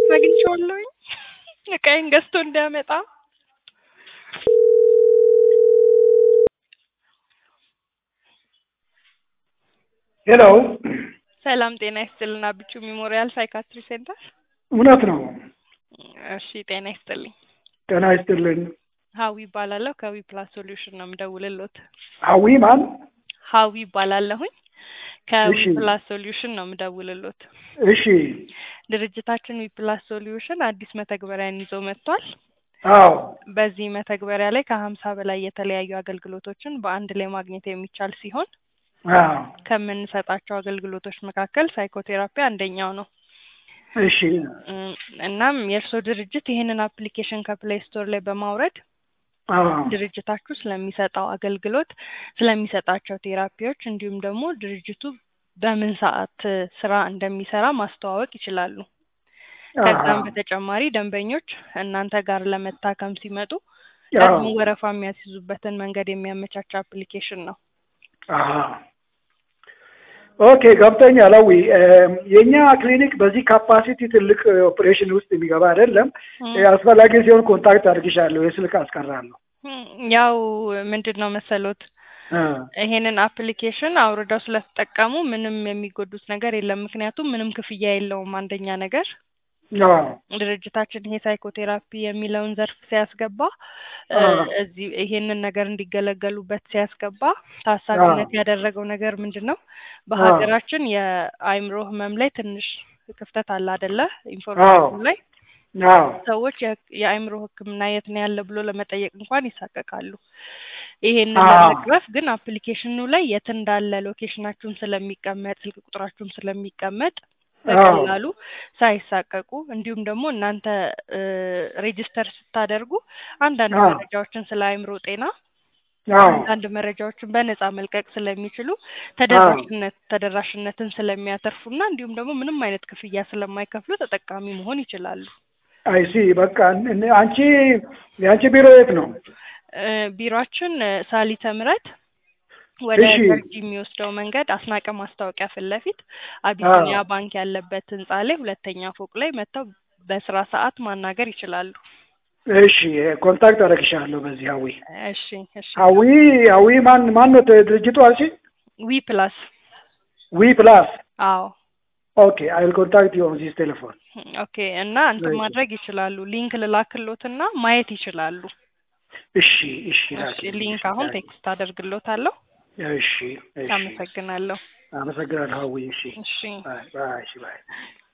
አግኝቼዋለሁኝ እቃዬን ገዝቶ እንዲያመጣ ሄሎ ሰላም ጤና ይስጥልን አብቹ ሜሞሪያል ሳይካትሪ ሴንተር እውነት ነው። እሺ ጤና ይስጥልኝ ጤና ይስጥልን። ሀዊ ይባላለሁ ከዊ ፕላስ ሶሉሽን ነው የምደውልሎት ሀዊ ማን? ሀዊ ይባላለሁኝ ከዊ እሺ። ፕላስ ሶሉሽን ነው የምደውልሎት እሺ። ድርጅታችን ዊ ፕላስ ሶሉሽን አዲስ መተግበሪያን ይዞ መጥቷል አዎ በዚህ መተግበሪያ ላይ ከሀምሳ በላይ የተለያዩ አገልግሎቶችን በአንድ ላይ ማግኘት የሚቻል ሲሆን አዎ ከምንሰጣቸው አገልግሎቶች መካከል ሳይኮቴራፒ አንደኛው ነው እሺ እም፣ እናም የእርስዎ ድርጅት ይህንን አፕሊኬሽን ከፕሌይ ስቶር ላይ በማውረድ አዎ ድርጅታችሁ ስለሚሰጠው አገልግሎት ስለሚሰጣቸው ቴራፒዎች እንዲሁም ደግሞ ድርጅቱ በምን ሰዓት እ፣ ስራ እንደሚሰራ ማስተዋወቅ ይችላሉ። ከዛም አዎ በተጨማሪ ደንበኞች እናንተ ጋር ለመታከም ሲመጡ አዎ ቀድሞ ወረፋ የሚያስይዙበትን መንገድ የሚያመቻች አፕሊኬሽን ነው። አሃ ኦኬ ገብቶኛል። አዊ የእኛ ክሊኒክ በዚህ ካፓሲቲ ትልቅ ኦፕሬሽን ውስጥ የሚገባ አይደለም። እም፣ አስፈላጊ ሲሆን ኮንታክት አድርግሻለሁ፣ የስልክ አስቀራለሁ። እም፣ ያው ምንድን ነው መሰሎት እ፣ ይሄንን አፕሊኬሽን አውርደው ስለተጠቀሙ ምንም የሚጎዱት ነገር የለም። ምክንያቱም ምንም ክፍያ የለውም። አንደኛ ነገር አዎ ድርጅታችን ይሄ ሳይኮቴራፒ የሚለውን ዘርፍ ሲያስገባ እ፣ አዎ እዚህ ይሄንን ነገር እንዲገለገሉበት ሲያስገባ ታሳቢነት ያደረገው ነገር ምንድን ነው? በሀገራችን የአእምሮ ህመም ላይ ትንሽ ክፍተት አለ አይደለ? ኢንፎርሜሽኑ ላይ አዎ ሰዎች የ- የአእምሮ ሕክምና የት ነው ያለ ብሎ ለመጠየቅ እንኳን ይሳቀቃሉ። ይሄንን አዎ ለመቅረፍ ግን አፕሊኬሽኑ ላይ የት እንዳለ ሎኬሽናችሁም ስለሚቀመጥ ስልክ ቁጥራችሁም ስለሚቀመጥ አዎ በቀላሉ ሳይሳቀቁ እንዲሁም ደግሞ እናንተ ሬጂስተር ስታደርጉ አንዳንድ አዎ መረጃዎችን ስለ አእምሮ ጤና አዎ አንዳንድ መረጃዎችን በነጻ መልቀቅ ስለሚችሉ አዎ ተደራሽነት ተደራሽነትን ስለሚያተርፉና እንዲሁም ደግሞ ምንም አይነት ክፍያ ስለማይከፍሉ ተጠቃሚ መሆን ይችላሉ። አይሲ በቃ እን- አንቺ የአንቺ ቢሮ የት ነው? እ፣ ቢሮአችን እ፣ ሳሊተ ምሕረት ወደ እሺ ገርጂ የሚወስደው መንገድ አስናቀ ማስታወቂያ ፊት ለፊት አዎ አቢሲኒያ ባንክ ያለበት ህንጻ ላይ ሁለተኛ ፎቅ ላይ መጥተው በስራ ሰዓት ማናገር ይችላሉ። እሺ ኮንታክት አደርግሻለሁ በዚህ ሀዊ እሺ እሺ ሀዊ ሀዊ ማን ማን ነው ድርጅቱ አልሽ? ዊ ፕላስ ዊ ፕላስ አዎ ኦኬ አይል ኮንታክት ዩ ኦን ዚስ ቴሌፎን ኦኬ እና እንትን ማድረግ ይችላሉ። ሊንክ ልላክሎትና ማየት ይችላሉ። እሺ እሺ እሺ ላኪልኝ ሊንክ እሺ አሁን ላኪ ቴክስት አደርግሎታለሁ። እሺ እሺ አመሰግናለሁ። አመሰግናለሁ ሀዊ እሺ እሺ ባይ ባይ እሺ ባይ